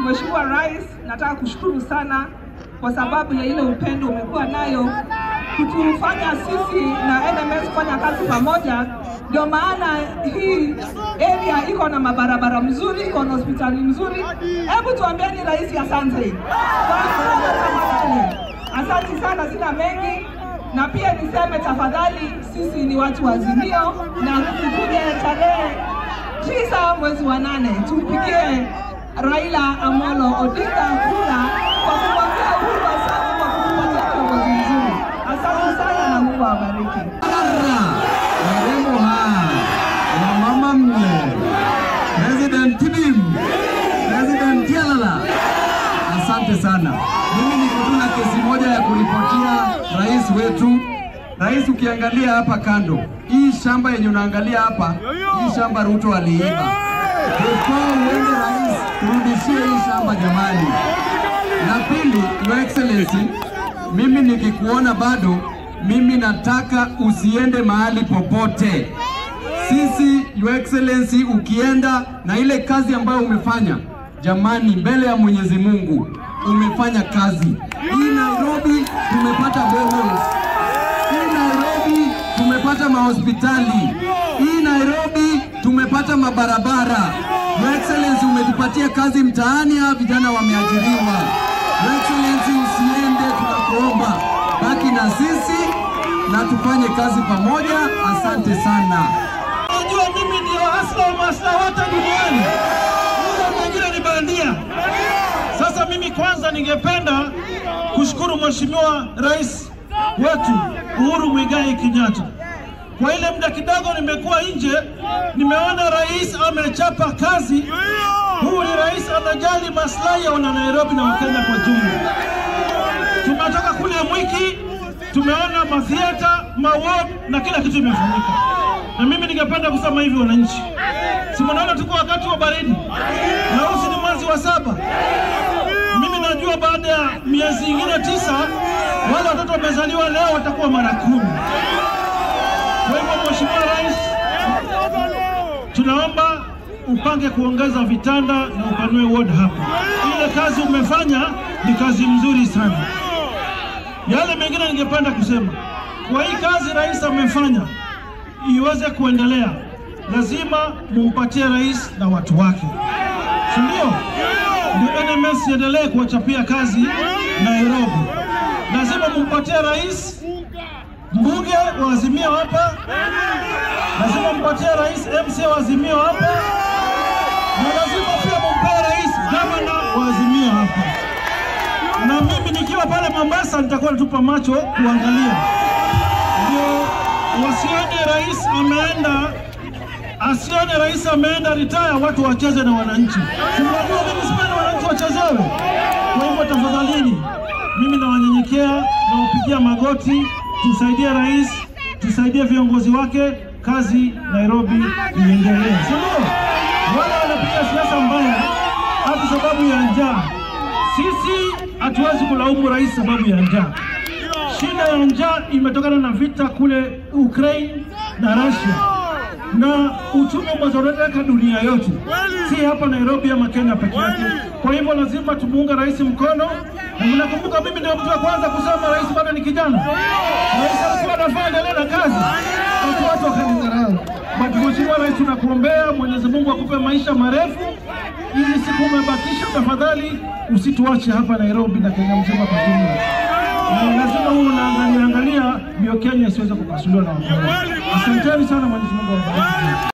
Mheshimiwa Rais, nataka kushukuru sana kwa sababu ya ile upendo umekuwa nayo kutufanya sisi na NMS kufanya kazi pamoja. Ndio maana hii area iko na mabarabara mzuri, iko na hospitali mzuri. Hebu tuambieni rais asante. Asante sana, sina mengi na pia niseme tafadhali, sisi ni watu wa Azimio na tukuje tarehe tisa mwezi wa nane tumpigie Raila Amolo Odinga kura kwa kumwambia uhuru asante kwa kutupatia kiongozi mzuri. Asante sana na Mungu awabariki. Warembo ha wamama mne President Tibim President Tialala, asante sana. Mimi niko tu na kesi moja ya kuripotia rais wetu. Rais, ukiangalia hapa kando, hii shamba yenye unaangalia hapa, hii shamba Ruto aliiba. Before uende rais, turudishie hii shamba jamani. Na pili, Your Excellency, mimi nikikuona bado, mimi nataka usiende mahali popote. Sisi Your Excellency, ukienda na ile kazi ambayo umefanya, jamani, mbele ya Mwenyezi Mungu umefanya kazi. Hii Nairobi tumepata boreholes. Hii Nairobi tumepata mahospitali. Hii Nairobi tumepata mabarabara. Your Excellency, umetupatia kazi mtaani, hawa vijana wameajiriwa. Your Excellency, usiende, tunakuomba baki na sisi na tufanye kazi pamoja. Asante sana. Unajua mimi ndio asla wa masla wote duniani, ule mwingine ni bandia. Sasa mimi kwanza ningependa kushukuru Mheshimiwa Rais wetu Uhuru Muigai Kenyatta. Kwa ile muda kidogo nimekuwa nje, nimeona rais amechapa kazi. Huyu ni rais anajali maslahi ya wana Nairobi na Wakenya kwa jumla. Tumetoka kule Mwiki, tumeona mathiata, maward na kila kitu imefanyika, na mimi ningependa kusema hivi, wananchi, si mnaona tuko wakati wa baridi na huu ni mwezi wa saba. Mimi najua baada ya miezi ingine tisa wale watoto wamezaliwa leo watakuwa mara kumi. Kwa hivyo Mheshimiwa Rais, tunaomba upange kuongeza vitanda na upanue ward hapa. Ile kazi umefanya ni kazi mzuri sana. Yale mengine ningependa kusema, kwa hii kazi rais amefanya iweze kuendelea, lazima mumpatie rais na watu wake, si ndio? Ndio NMS iendelee kuwachapia kazi Nairobi. Lazima mumpatie rais mbunge wa Azimio hapa, lazima mpatie rais MC wa Azimio hapa, na lazima pia mumpee rais gavana wa Azimio hapa. Na mimi nikiwa pale Mombasa nitakuwa natupa macho kuangalia, ndio wasione rais ameenda asione rais ameenda retire, watu wacheze na wananchi. Tunajua mimi sipendi wananchi wachezewe. Kwa hivyo tafadhalini, mimi nawanyenyekea, nawapigia magoti, tusaidie rais, tusaidie viongozi wake, kazi Nairobi iendelee, si ndio? Wale wanapiga siasa mbaya hata sababu ya njaa, sisi hatuwezi kulaumu rais sababu ya njaa. Shida ya njaa imetokana na vita kule Ukraine na Russia na uchumi umezoroteka dunia yote, si hapa Nairobi ama Kenya peke yake. Kwa hivyo lazima tumuunge rais mkono, na mnakumbuka mimi ndio mtu wa kwanza kusema rais bado ni kijana. Rais alikuwa anafaa endelee na kazi, watu watu wakanidharau. But mheshimiwa rais, tunakuombea Mwenyezi Mungu akupe maisha marefu. Hizi siku umebakisha, tafadhali usituache hapa Nairobi na Kenya mzima kwa jumla na lazima huo unaangalia angalia ndio Kenya isiweze kupasuliwa na wakora. Asanteni sana, Mwenyezi Mungu awabariki.